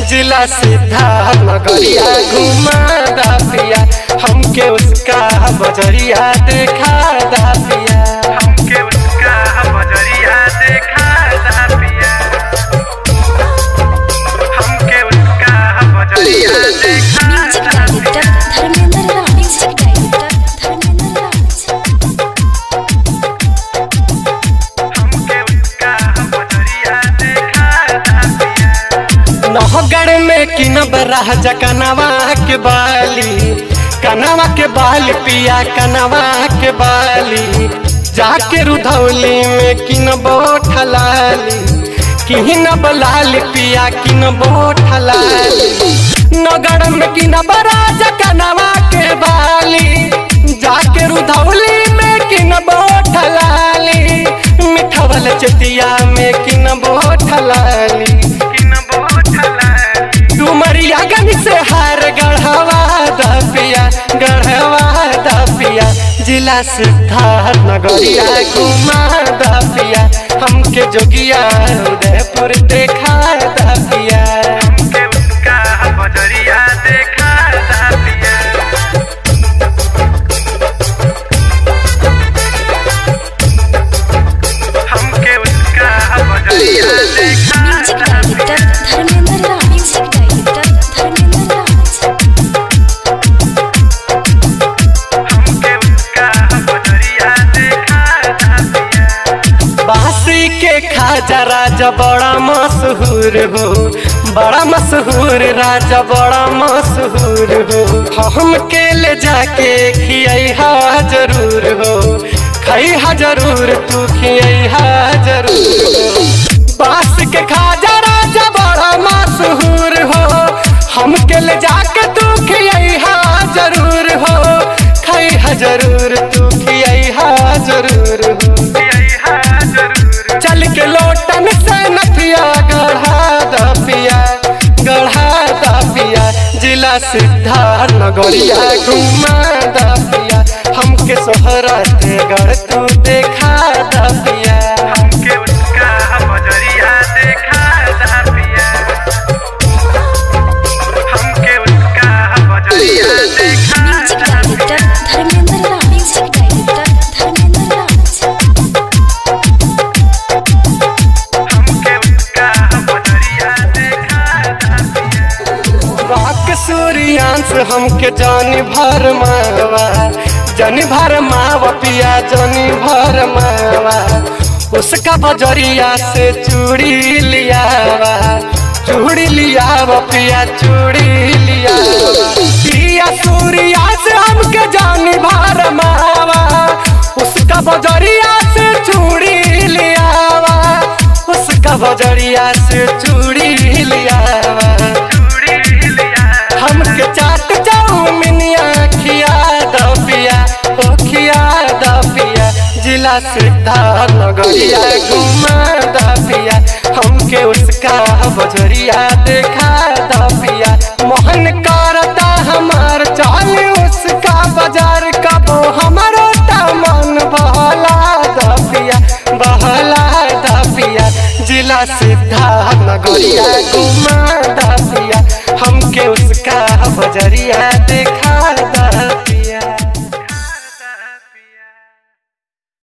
जिला सिद्धार्थ नगरिया घुमा दा पिया हमके उसका बजरिया देखा दा पिया हमके उसका बजरिया देखा दा पिया हमके उसका बजरिया देखा म्यूजिक दा director Dharmendra Raj music director Dharmendra Raj हमके उसका बजरिया देखा दा पिया नहगढ़ में किनब राजा कनवा के बाली कनवा के बाल पिया कनवा के बाली जाके रुधौली में किनबो ठलाली किनब लाल पिया किनबो ठलाली नगढ़ में किनब राजा कनवा के बाली जाके रुधौली में किनबो ठलाली मिठवल चतिया में किनबो ठलाली किन बहुत लाली डुमरिया गन से हार गढ़वा दपिया गढ़वा दपिया जिला सिद्धार्थ नगरिया घुमा दपिया हमके जोगिया उदयपुर देखा दपिया हमके उसका बजरिया देखा दा पिया हमके उसका बजरिया देखा म्यूजिक दा डायरेक्टर पिया धर्मेंद्र राज म्यूजिक डायरेक्टर धर्मेंद्र राज हमके उसका बजरिया देखा दा पिया बासी के खाजा राजा बड़ा मशहूर हो बड़ा मशहूर राजा बड़ा मशहूर हो हम के ले जाके खिया जरूर हो खैहा जरूर तू खिया जरूर हो बास के खाजा राजा बड़ा मशहूर हो हम के ले जाके तू खिया जरूर हो खैहा जरूर तू खिया जरूर हो यही जरूर चल के लोटन से नथिया गढ़ा दपिया गढ़ा दपिया जिला सिद्धार्थ नगरिया घुमा दपिया हमके सोहरत गढ़ तू देखा दपिया हमके उसका बजरिया देखा दा पिया हमके उसका बजरिया देखा म्यूजिक दा डायरेक्टर पिया धर्मेंद्र राज म्यूजिक डायरेक्टर धर्मेंद्र राज हमके उसका बजरिया देखा दा पिया राक सूर्यांश हमके जानी भर मावा जानी भर मावा पिया जानी भर मावा उसका बजरिया से चूड़ी लियावा चूड़ी लियावा पिया चूड़ी लियावा पिया सूर्या से हमके जानी भर मावा उसका बजरिया से चूड़ी लियावा उसका बजरिया से चूड़ी लियावा चूड़ी लिया हमके चाट चाउमिनिया खिया दपिया ओ खिया दपिया जिला सिद्धार्थ नगरिया घुमा दपिया हमके उसका बजरिया देखा दपिया मोहन करता हमार चाल उसका बाजार कबो हमारो ता मन बहला दपिया बहला दपिया जिला सिद्धार्थ नगरिया घुमा दपिया हमके उसका बजरिया देखा